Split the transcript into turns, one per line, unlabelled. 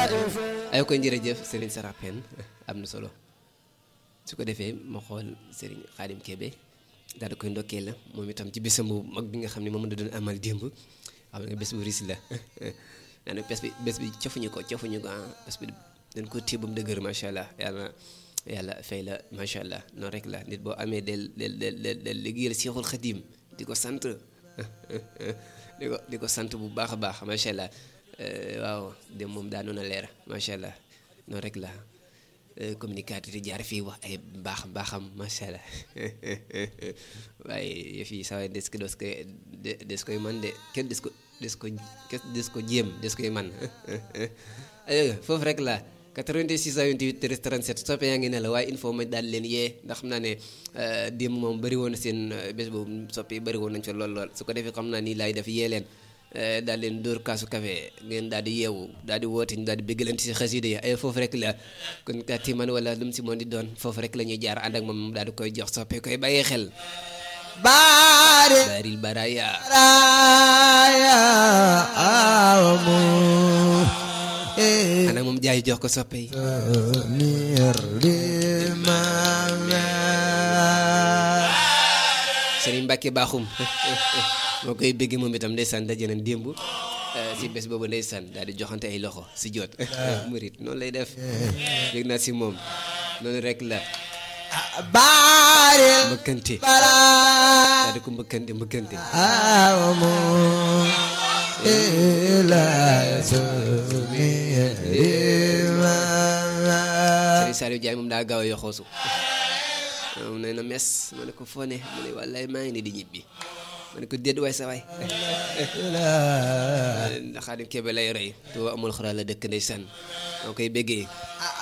ay koy jërëjëf Serigne Sara Pène am na solo su ko defee ma xool Serigne Khadim Kébé daal di koy ndokkee la moom itam ci bésam bu mag bi nga xam ne moom la doon amal démb xam nga bés bu riis la nee na bés bi bés bi cofuñu ko cofuñu ko ah bés bi dañ ko téye ba mu dëgër macha allah yàlla yàlla fay la macha allah noonu rek la nit boo amee del del del del del liggéeyal Seexul Xadim di ko sant di ko di ko sant bu baax a baax macha allah waaw dem moom daa noonu leer macha allah noonu rek la communicateur yi jaar fii wax ay baax baaxam macha allah waaye yëf yi saa waay des ko des koy des koy man de kenn des ko des ko des ko jéem des koy man foofu rek la 86 28 13 37 soppe yaa ngi ne la waaye il faut ma daal leen yee ndax xam naa ne démb moom bëri woon na seen bés boobu soppe yi bëri woon nañ fa lool lool su ko defee xam naa nii laay def yee leen daal leen dóor kaasu café ngeen daal di yeewu daal di woote ñu daal di bëggalante si xasida yi ay foofu rek la kon kati man wala lu mu si moon di doon foofu rek la ñuy jaar ànd ak moom daal di koy jox soppe koy bàyyee xel
baare
baaril baraya
baraya amu
ana moom jaay jox ko soppe yi
nir di mame
Sëriñ Mbàkke baaxum moo koy bëgg moom itam ndeysaan daje nañ démb si bés boobu ndeysaan daal di joxante ay loxo si jot murit noonu lay def yëg naa si moom noonu rek la
baare
mbëkkante
baraya
daal di ko mbëkkante mbëkkante
amu ila sumi di mame
Sëriñ Saliou Diagne moom daa gaaw a yoxoosu moom nee na mes ma ne ko foo ne mu ne wallaay maa ngi ne di ñibbi ma ne ko dédd waay sa waay ndax Xaadim Kebe lay roy te amul xaraa la dëkk ndeysaan maa koy béggee